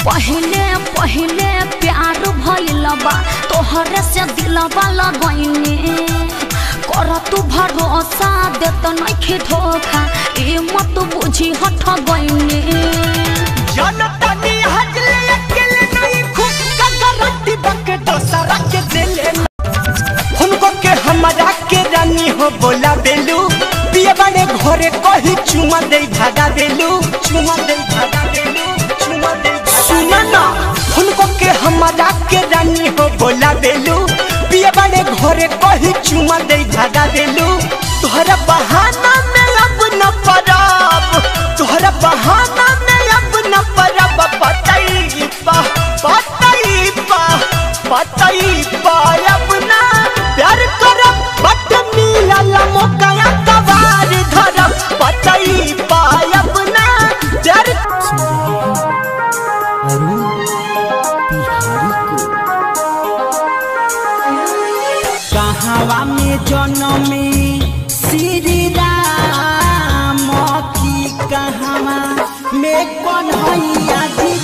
पहले पहले प्यार भइल बा तोहरे से दिलवा लगैने कर तू भरोसा देत नइखे धोखा ए मत बुझी हठ गइने जनता नी हजले अकेले नहीं खुद का गारंटी बके दोसरा के दिले हमको के हमारा के रानी हो बोला बेलू पिए बड़े घरे कही चुमा दे भागा देलू चुमा दे भागा देलू चुमा दे सुना ना हमको के हमारा के रानी हो बोला बेलू पिए बड़े घरे कही चुमा दे भागा देलू तोहरा बहाना में अब न परब तोहरा बहाना में अब न परब पतई पा पतई पा पतई पा अब ना प्यार करब बट मिलल मौका कबार धरब पतई पा अब ना प्यार अरुण बिहारी को कहवा में जनमे श्री राम की कहवा में कन्हैया जी